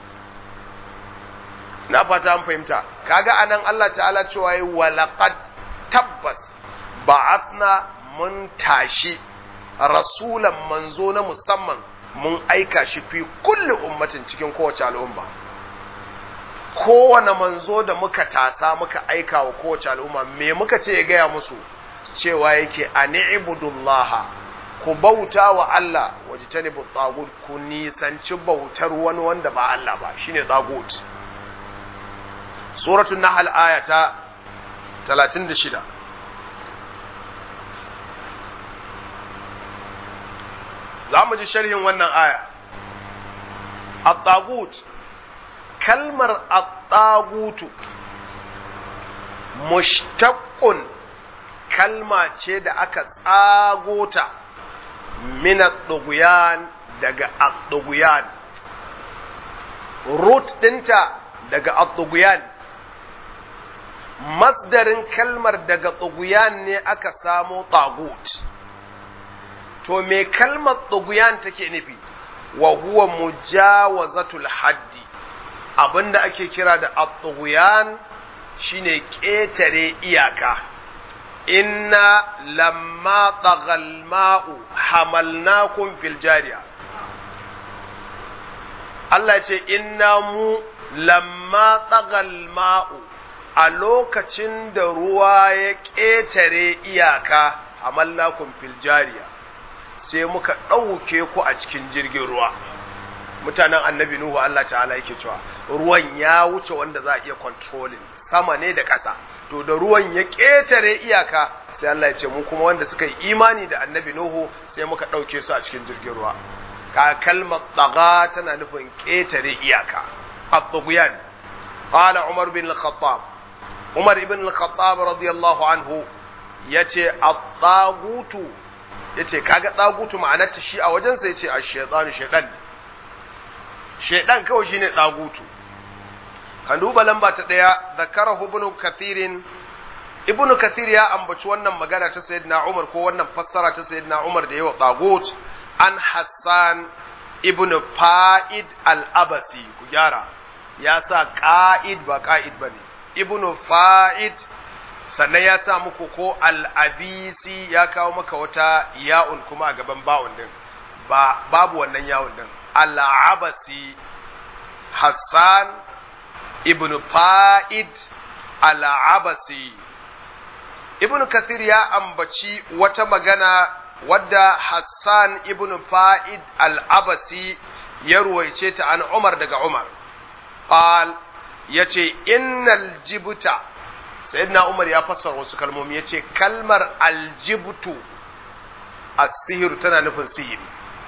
na fata an fahimta kaga anan Allah ta'ala cewa yi walaqad tabbas ba'athna mun tashi rasulan manzo na musamman mun aika shi fi kulli ummatin cikin kowace al'umma kowane manzo da muka tasa muka aika wa kowace al'umma me muka ce ya gaya musu cewa yake a ni'ibudullaha ku bauta wa Allah waje ta nibu tsagut ku nisanci bautar wani wanda ba Allah ba shine tsagut suratul nahl aya ta 36 za mu ji sharhin wannan aya at-tagut kalmar at-tagutu mushtaqqun kalma ce da aka tsagota min at-tughyan daga at-tughyan root dinta daga at-tughyan masdarin kalmar daga tughyan ne aka samo tagut to me kalmar tughyan take nufi wa huwa mujawazatul haddi abinda ake kira da at-tughyan shine ƙetare iyaka inna lamma tagal ma'u hamalnakum fil jariya Allah ya ce inna mu lamma tsagal ma'u a lokacin da ruwa ya ƙetare iyaka a mallakun filjariya sai muka ɗauke ku a cikin jirgin ruwa mutanen annabi Nuhu Allah ta'ala yake cewa ruwan ya wuce wanda za a iya controlling sama ne da ƙasa to da ruwan ya ƙetare iyaka sai Allah ya ce mu kuma wanda suka yi imani da annabi Nuhu sai muka ɗauke su a cikin jirgin ruwa ka kalmar tsaga tana nufin ƙetare iyaka at-tughyan qala Umar bin al-Khattab Umar ibn al-Khattab radiyallahu anhu yace at-tagutu yace kaga tagutu ma'anarta shi a wajensa yace ash-shaytanu shaytan shaytan kawai shine tagutu kan duba lamba ta daya zakarahu ibn kathirin ibn kathir ya ambaci wannan magana ta sayyidina Umar ko wannan fassara ta sayyidina Umar da yawa tagut an Hassan ibn Fa'id al-Abasi ku gyara ya sa qa'id ba qa'id bane ibn Fa'id sannan ya sa muku ko al-Abisi ya kawo maka wata ya'un kuma a gaban ba'un din ba babu wannan ya'un din al-Abasi Hassan ibn Fa'id al-Abasi ibn Kathir ya ambaci wata magana wadda Hassan ibn Fa'id al-Abasi ya ruwaice ta an Umar daga Umar. Qal yace innal jibta sayyidina Umar ya fassara wasu kalmomi yace kalmar aljibtu as-sihir tana nufin sihiri.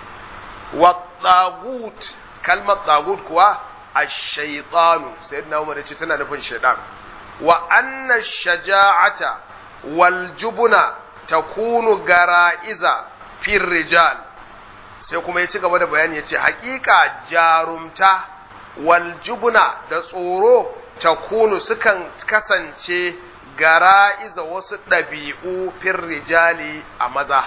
Wa tagut kalmar tagut kuwa ash-shaytanu sayyidina Umar yace tana nufin shaytan. Wa anna shaja'ata wal jubuna takunu gara'iza fir rijal sai kuma ya ci gaba da bayani ya ce hakika jarumta wal jubna da tsoro takunu sukan kasance gara'iza wasu ɗabi'u fir rijali a maza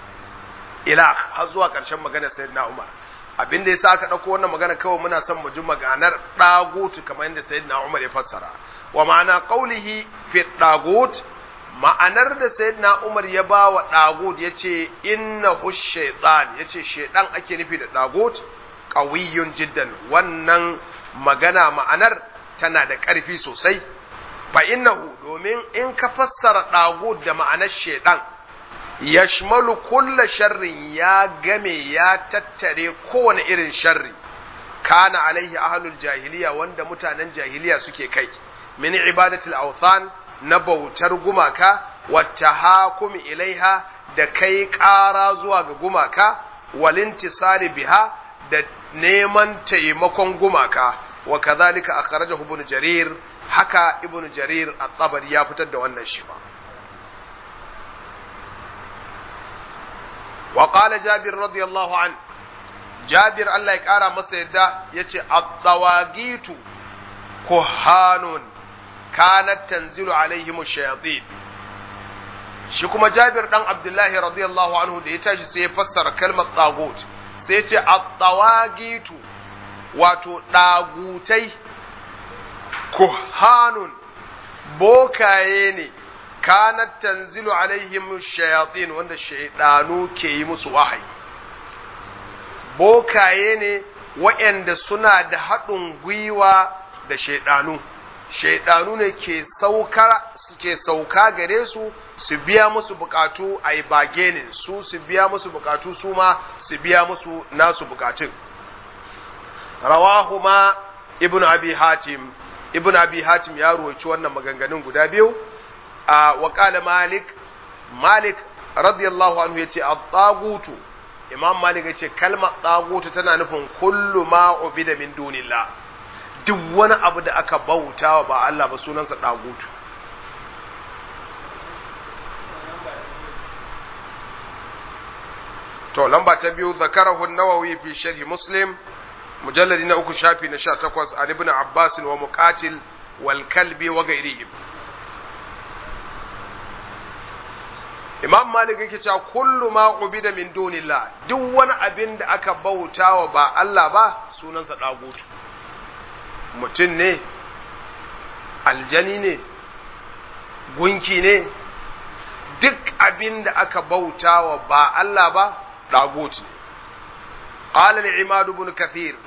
ila har zuwa ƙarshen maganar sayyidina Umar abin da yasa aka ɗauko wannan magana kawai muna son mu ji maganar ɗagutu kamar yadda sayyidina Umar ya fassara wa ma'ana qaulihi fi ɗagut ma'anar da sayyidina Umar ya ba wa ɗagut ya ce inna shaitan ya ce shaitan ake nufi da ɗagut ƙawiyyun jiddan wannan magana ma'anar tana da ƙarfi sosai fa innahu domin in ka fassara ɗagut da ma'anar shaitan yashmalu kulla sharrin ya game ya tattare kowane irin sharri kana alaihi ahlul jahiliya wanda mutanen jahiliya suke kai min ibadatul awthan na bautar gumaka wata hakumi ilaiha da kai ƙara zuwa ga gumaka walintisari biha da neman taimakon gumaka wa kazalika akhrajahu ibn jarir haka ibn jarir at-tabari ya fitar da wannan shi ba wa qala jabir radiyallahu an jabir Allah ya kara masa yadda yace at-tawagitu kuhanun kanat tanzilu alaihim shayatin shi kuma Jabir dan Abdullahi radiyallahu anhu da ya tashi sai ya fassara kalmar tagut sai ya ce at-tawagitu wato dagutai kuhanun bokaye ne kanat tanzilu alaihim shayatin wanda shaydanu ke yi musu wahayi bokaye ne waɗanda suna da haɗin gwiwa da shaydanu shaidanu ne ke sauka suke sauka gare su su biya musu bukatu a yi bagenin su su biya musu bukatu su ma su biya musu nasu bukatun rawahu ma ibn abi hatim ibn abi hatim ya ruwaci wannan maganganun guda biyu a waƙala malik malik radiyallahu anhu ya ce a tsagutu imam malik ya ce kalmar tsagutu tana nufin kullu ma ubida min dunillah duk wani abu da aka bauta ba Allah ba sunansa ɗagutu. To, lamba ta biyu, zakarahu nawawi fi sharhi Muslim, mujalladi na uku shafi na sha takwas a ibn Abbas wa muqatil wal kalbi wa gairihim. Imam Malik yake cewa kullu ma ubida min dunillah duk wani abin da aka bautawa ba Allah ba sunansa ɗagutu. mutum ne aljani ne gunki ne duk abin da aka bauta wa ba Allah ba ɗagot ne قال العماد بن كثير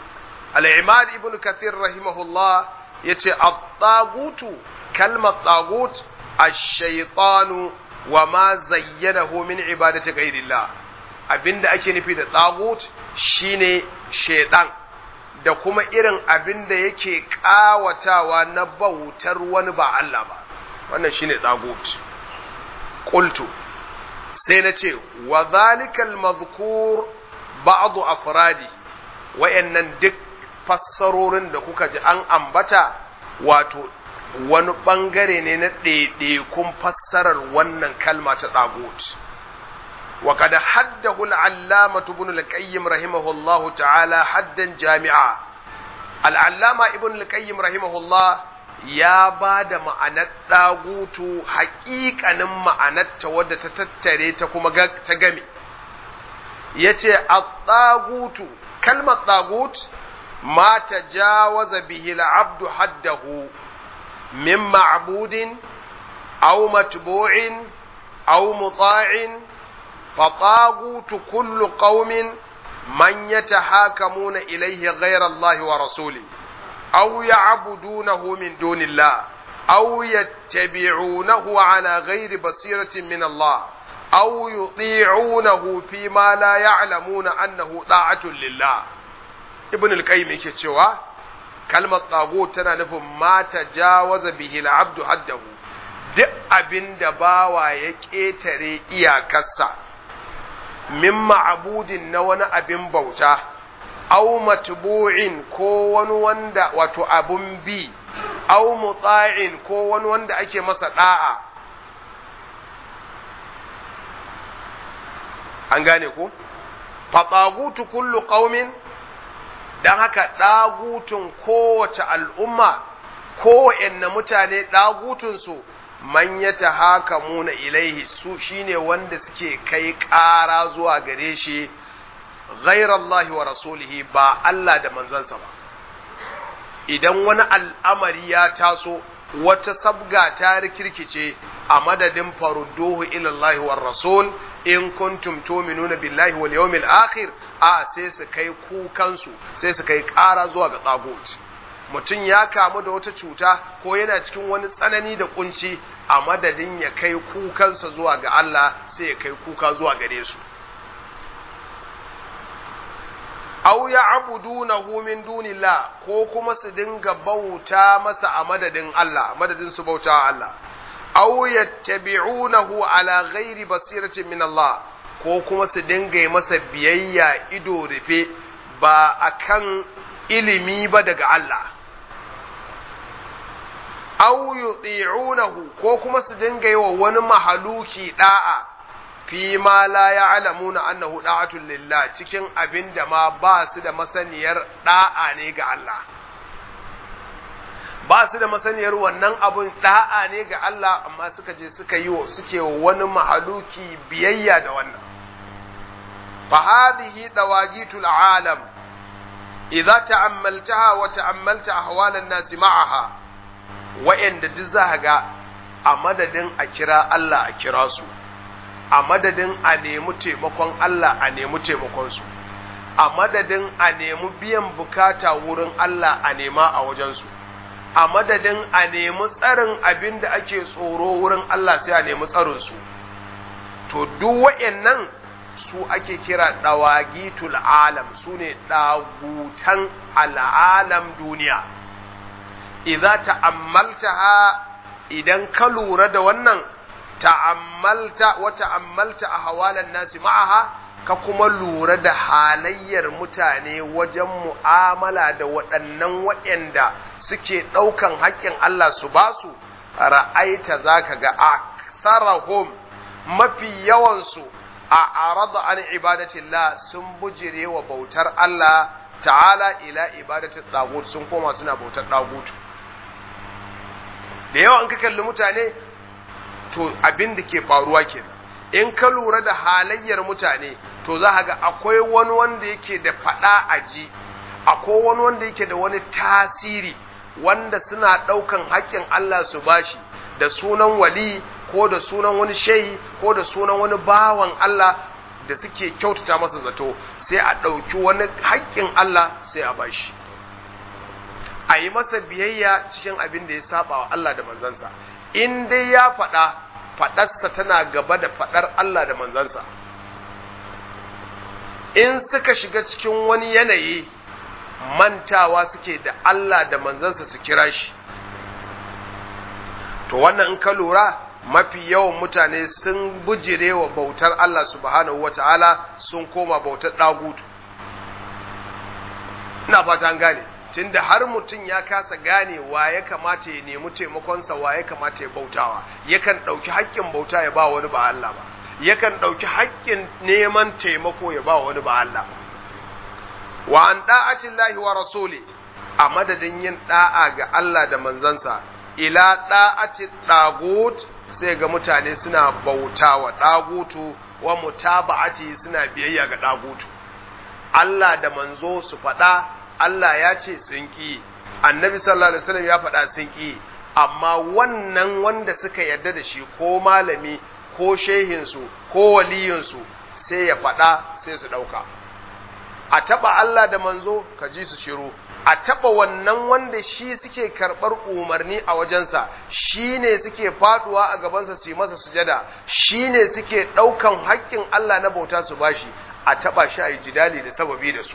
al-imad ibn kathir rahimahullah yace at-tagutu kalmar tagut ash-shaytanu wa ma zayyanahu min ibadati ghayrillah abinda ake nufi da tagut shine shaytan da kuma irin abinda yake kawatawa na bautar wani ba Allah ba wannan shine tagut qultu sai na ce wa zalikal mazkur ba'du afradi wayannan duk fassarorin da kuka ji an ambata wato wani bangare ne na ɗaiɗaikun fassarar wannan kalma ta ɗagut wa kada haddahu al'allama ibn al-qayyim rahimahullahu ta'ala haddan jami'a al'allama ibn al-qayyim rahimahullah ya ba da ma'anar ɗagutu haƙiƙanin ma'anarta wadda ta tattare ta kuma ta game ya ce a ɗagutu kalmar ɗagut ma ta jawaza bihi abdu haddahu min ma'budin aw matbu'in aw muta'in fa ɗagutu kullu qaumin man yatahakamuna ilayhi ghayra Allah wa rasuli aw ya'budunahu min dunillah aw yattabi'unahu ala ghayri basiratin min Allah aw yuti'unahu fi ma la ya'lamuna annahu da'atun lillah ibn al-qayyim yake cewa kalmar tsago tana nufin ma tajawaza bihi al-abdu haddahu duk abinda bawa ya ketare iyakarsa min ma'budin na wani abin bauta aw matbu'in ko wani wanda wato abun bi aw muta'in ko wani wanda ake masa da'a an gane ko fatsagutu kullu qaumin dan haka dagutun kowace al'umma kowanne mutane dagutun su man yatahakamuna ilaihi su shine wanda suke kai ƙara zuwa gare shi ghayra Allah wa rasulihi ba Allah da manzansa ba idan wani al'amari ya taso wata sabga ta rikirkice a madadin farudduhu ila Allah wa rasul in kuntum tu'minuna billahi wal yawmil akhir a sai su kai kukansu sai su kai ƙara zuwa ga tsagot mutum ya kamu da wata cuta ko yana cikin wani tsanani da kunci a madadin ya kai kukansa zuwa ga Allah sai ya kai kuka zuwa gare su aw ya'budunahu min dunillah ko kuma su dinga bauta masa a madadin Allah madadin su bauta Allah aw yattabi'unahu ala ghairi basiratin min Allah ko kuma su dinga masa biyayya ido rufe ba akan ilimi ba daga Allah aw yuti'unahu ko kuma su dinga yi wa wani mahaluki da'a fi ma la ya'lamuna annahu da'atun lillah cikin abin da ma ba su da masaniyar da'a ne ga Allah ba su da masaniyar wannan abun da'a ne ga Allah amma suka je suka yi wa suke wani mahaluki biyayya da wannan fa hadhihi dawagitul alam idza ta'ammaltaha wa ta'ammalta ahwalan nasi ma'aha wa'anda duk za ga a madadin a kira Allah a kira su a madadin a nemi taimakon Allah a nemi taimakonsu a madadin a nemi biyan bukata wurin Allah a nema a wajensu a madadin a nemi tsarin abin da ake tsoro wurin Allah sai a nemi tsarinsu to duk wa'annan su ake kira dawagitul alam su ne dagutan al'alam duniya idza ta'ammaltaha idan ka lura da wannan ta'ammalta wa ta'ammalta ahwalan nasi ma'aha ka kuma lura da halayyar mutane wajen mu'amala da waɗannan waɗanda suke ɗaukan haƙƙin Allah su ba su ra'aita zaka ga aktharahum mafi yawansu a arada an ibadatillah sun bujire wa bautar Allah ta'ala ila ibadatin tagut sun koma suna bautar tagut da yawa an ka kalli mutane to abin da ke faruwa ke in ka lura da halayyar mutane to za ga akwai wani wanda yake da faɗa a ji akwai wani wanda yake da wani tasiri wanda suna ɗaukan haƙƙin Allah su bashi da sunan wali ko da sunan wani shehi ko da sunan wani bawan Allah da suke kyautata masa zato sai a ɗauki wani haƙƙin Allah sai a bashi a yi masa biyayya cikin abin da ya saba wa Allah da manzansa in dai ya faɗa faɗarsa tana gaba da faɗar Allah da manzansa in suka shiga cikin wani yanayi mantawa suke da Allah da manzansa su kira shi to wannan in ka lura mafi yawan mutane sun bujire wa bautar Allah subhanahu wata'ala sun koma bautar ɗagutu ina fata an gane tunda har mutum ya kasa gane wa ya kamata ya nemi taimakonsa wa ya kamata ya bautawa yakan ɗauki haƙƙin bauta ya ba wani ba Allah ba yakan ɗauki haƙƙin neman taimako ya ba wani ba Allah ba wa an da'atin lahi wa rasuli a madadin yin da'a ga Allah da manzansa ila da'ati dagut sai ga mutane suna bauta wa dagutu wa mutaba'ati suna biyayya ga dagutu Allah da manzo su faɗa Allah ya ce sun ki annabi sallallahu alaihi wasallam ya faɗa sun ki amma wannan wanda suka yarda da shi ko malami ko shehinsu ko waliyinsu sai ya faɗa sai su ɗauka a taɓa Allah da manzo ka ji su shiru a taɓa wannan wanda shi suke karɓar umarni a wajensa shi ne suke faɗuwa a gabansa su yi masa sujada shi ne suke ɗaukan haƙƙin Allah na bauta su bashi a taɓa shi a yi jidali da sababi da su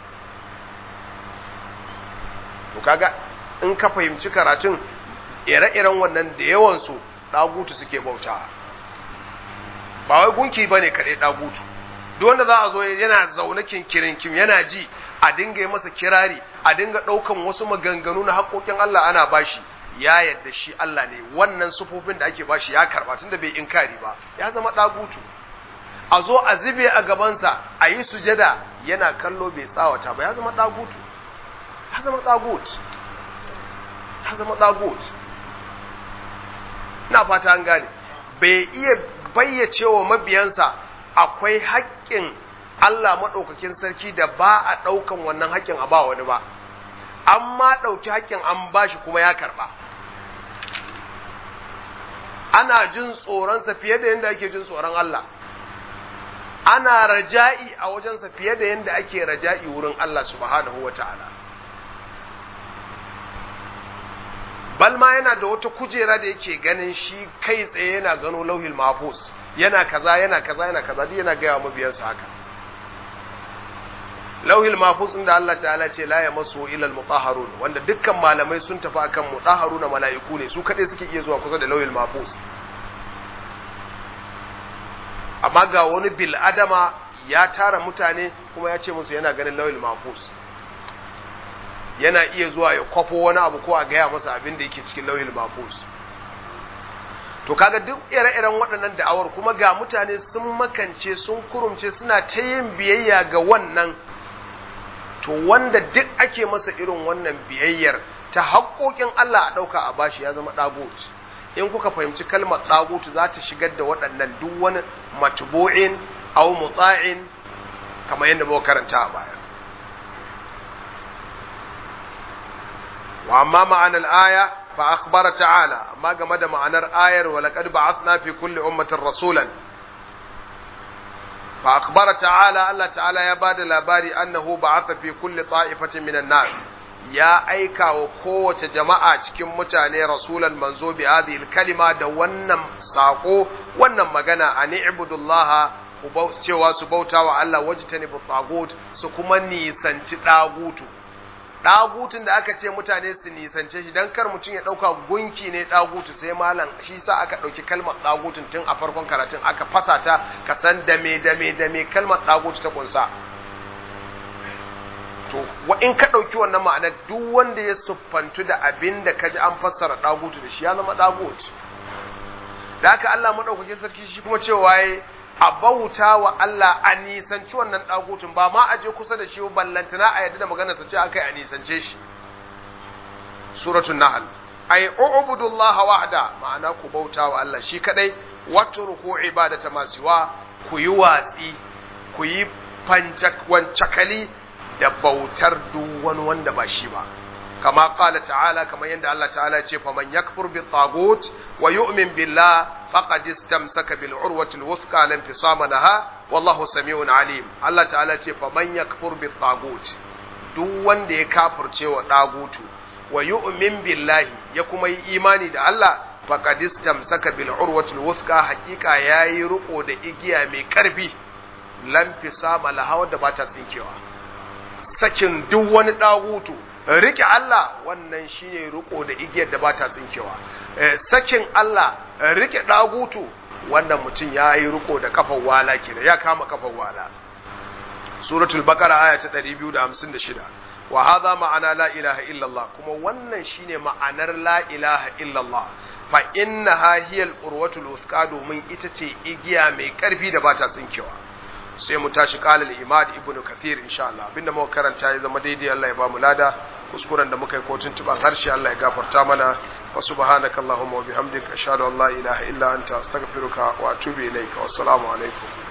to kaga in ka fahimci karatun ire-iren wannan da yawansu ɗagutu suke bautawa ba wai gunki ba ne kaɗai ɗagutu duk wanda za a zo yana zaune kinkirin kim yana ji a dinga yi masa kirari a dinga ɗaukan wasu maganganu na haƙoƙin Allah ana bashi ya yadda shi Allah ne wannan sufofin da ake bashi ya karɓa tunda bai inkari ba ya zama ɗagutu a zo a zube a gabansa a yi sujada yana kallo bai tsawata ba ya zama ɗagutu ya zama ɗagut ya zama ɗagut ina fata an gane bai iya bayyace wa mabiyansa akwai haƙƙin Allah maɗaukakin sarki da ba a ɗaukan wannan haƙƙin a ba wani ba, an ma ɗauki haƙƙin an ba shi kuma ya karɓa. Ana jin tsoronsa fiye da yadda ake jin tsoron Allah, ana raja'i a wajensa fiye da yadda ake raja'i wurin Allah subhanahu wa ta'ala. Balma yana da wata kujera da yake ganin shi kai tsaye yana gano lauhil mahfuz. yana kaza yana kaza yana kaza duk yana gaya mabiyansa haka lauhil mahfuz inda Allah ta'ala ce la yamassu ila al-mutahharun wanda dukkan malamai sun tafi akan mutahharuna mala'iku ne su kadai suke iya zuwa kusa da lauhil mahfuz amma ga wani bil adama ya tara mutane kuma ya ce musu yana ganin lauhil mahfuz yana iya zuwa ya kwafo wani abu ko a gaya masa abin da yake cikin lauhil mahfuz to kaga duk ire-iren waɗannan da'awar kuma ga mutane sun makance sun kurumce suna ta yin biyayya ga wannan to wanda duk ake masa irin wannan biyayyar ta haƙoƙin Allah a ɗauka a bashi ya zama ɗagut in kuka fahimci kalmar ɗagut za ta shigar da waɗannan duk wani matbu'in aw mutsa'in kamar yadda muka karanta a baya wa amma ma'anar aya فأخبر تعالى ما قمد معنى آير ولقد بعثنا في كل أمة رسولا فأخبر تعالى الله تعالى يباد الأباري أنه بعث في كل طائفة من الناس يا أيكا وقوة جماعة كم متاني رسولا منزو بهذه الكلمة دوانا ساقو وانا مغانا أن اعبدوا الله cewa su bauta wa Allah wajitani bu tagut su kuma nisanci dagutu ɗagutun da aka ce mutane su nisance shi don kar mutum ya ɗauka gunki ne ɗagutu sai malam shi sa aka ɗauki kalmar ɗagutun tun a farkon karatun aka fasa ta ka san dame dame dame kalmar ɗagutu ta kunsa to wa in ka ɗauki wannan ma'ana duk wanda ya siffantu da abin da ka ji an fassara ɗagutu da shi ya zama ɗagutu da haka Allah maɗaukakin sarki shi kuma cewa ya a bauta wa Allah a nisanci wannan ɗagutun ba ma a je kusa da shi ballantana a yadda da magana ta ce aka yi a nisance shi suratul nahl ay ubudullah wahda ma'ana ku bauta wa Allah shi kadai watruku ibadata masiwa ku yi watsi ku yi wancakali da bautar duk wani wanda ba shi ba kama qala ta'ala kamar yadda Allah ta'ala ya ce faman yakfur bi tagut wa yu'min billah faqad istamsaka bil urwati al wuthqa lam fisama laha wallahu samiun alim Allah ta'ala ce faman yakfur bi tagut duk wanda ya kafirce wa dagutu wa yu'min billahi ya kuma yi imani da Allah faqad istamsaka bil urwatil wuthqa haqiqa yayi riko da igiya mai karfi lam fisama lahawa da bata tsinkewa sakin duk wani dagutu rike Allah wannan shine riko da igiyar da bata tsinkewa sakin Allah rike dagutu wannan mutum yayi riko da kafar wala kenan ya kama kafar wala suratul baqara aya ta 256 wa hadha ma'ana la ilaha illallah kuma wannan shine ma'anar la ilaha illallah fa innaha hiya al-urwatul wuthqa domin ita ce igiya mai karfi da bata tsinkewa sai mu tashi qala al-imad ibnu kathir insha Allah abinda muka karanta ya zama daidai Allah ya ba mu lada kuskuren da muka yi ko tuntuban harshe Allah ya gafarta mana wa subhanaka allahumma wa bihamdika ashhadu an la ilaha illa anta astaghfiruka wa atubu ilayka wassalamu alaikum